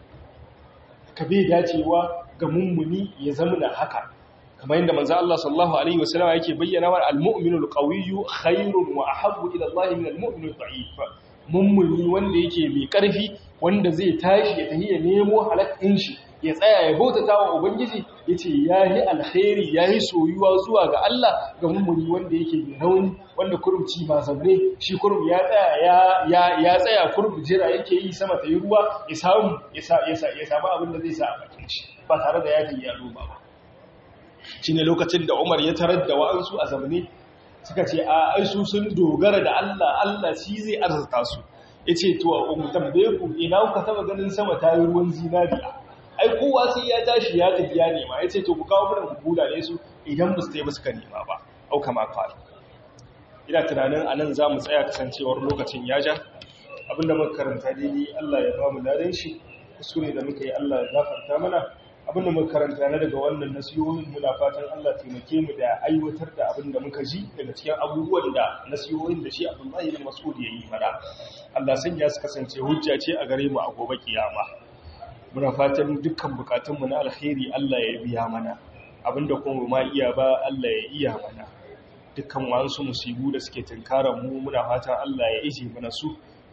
ka bai dacewa ga mummuni ya zamna haka kamar yadda manzo Allah sallallahu alaihi wasallam yake bayyana wa al-mu'minul qawiyyu khairun wa ahabbu ila Allah min al-mu'minid da'if mummuni wanda yake mai karfi wanda zai tashi ya tafi ya nemo halakin shi ya tsaya ya bautata wa ubangiji yace yayi alkhairi yayi soyuwa zuwa ga Allah ga mummuni wanda yake mai rauni wanda kurumci ba zabre shi kurum ya tsaya ya ya tsaya kurum jira yake yi sama ta yi ruwa ya samu ya samu abin da zai sa a bakin shi ba tare da ya ya ba shi ne lokacin da umar ya tarar da wa'ansu a zamani suka ce a aisu sun dogara da Allah Allah shi zai arzuta su ya ce to a tambaye ku ina kuka taba ganin sama ta yi ruwan zinariya ai kowa sai ya tashi ya tafi ya nema ya ce to ku kawo mana ku ne su idan ba su ta yi suka nema ba au kama kwari ina tunanin a nan za mu tsaya kasancewar lokacin ya ja abinda muka karanta daidai Allah ya ba mu ladan shi kuskure da muka yi Allah ya gafarta mana abinda muka karanta na daga wannan nasihohin muna fatan Allah taimake mu da aiwatar da abinda muka ji daga cikin abubuwan da nasihohin da shi Abdullahi bin Mas'ud ya yi fara Allah sanya su kasance hujja ce a gare mu a gobe kiyama muna fatan dukkan bukatun mu na alkhairi Allah ya biya mana abinda kuma ma iya ba Allah ya iya mana dukkan wasu musibu da suke tunkaran mu muna fatan Allah ya ije mana su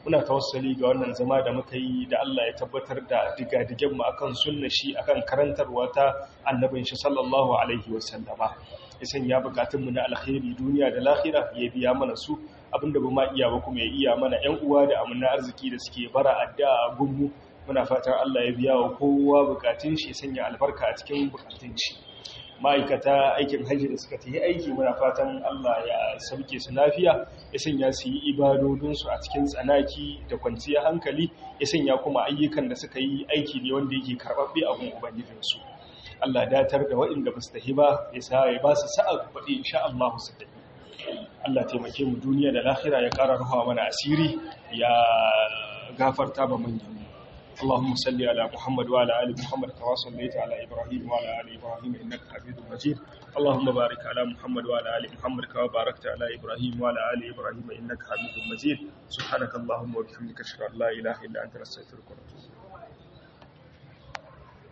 muna tawassali ga wannan zama da muka yi da Allah ya tabbatar da digadigen mu akan sunna shi akan karantarwa ta annabin shi sallallahu alaihi wasallama ya sanya bukatun mu na alkhairi duniya da lahira ya biya mana su abinda ba ma iya ba kuma ya iya mana ƴan uwa da amana arziki da suke bara addu'a gunmu muna fatan Allah ya biya wa kowa bukatun shi ya sanya albarka a cikin bukatun shi ma'aikata aikin hajji da suka tafi aiki muna fatan Allah ya sauke su lafiya ya sanya su yi ibadodinsu a cikin tsanaki da kwanciyar hankali ya sanya kuma ayyukan da suka yi aiki ne wanda yake karɓaɓɓe a gun ubangijinsu Allah datar da waɗanda ba su tafi ba ya sa ya ba su sa'a faɗi insha Allah su tafi Allah taimake mu duniya da lahira ya ƙara ruwa mana asiri ya gafarta ba manyan اللهم صل على محمد وعلى ال محمد كما صليت على ابراهيم وعلى ال ابراهيم انك حميد مجيد اللهم بارك على محمد وعلى ال محمد كما باركت على ابراهيم وعلى ال ابراهيم انك حميد مجيد سبحانك اللهم وبحمدك اشهد ان لا اله الا انت نستغفرك ونتوب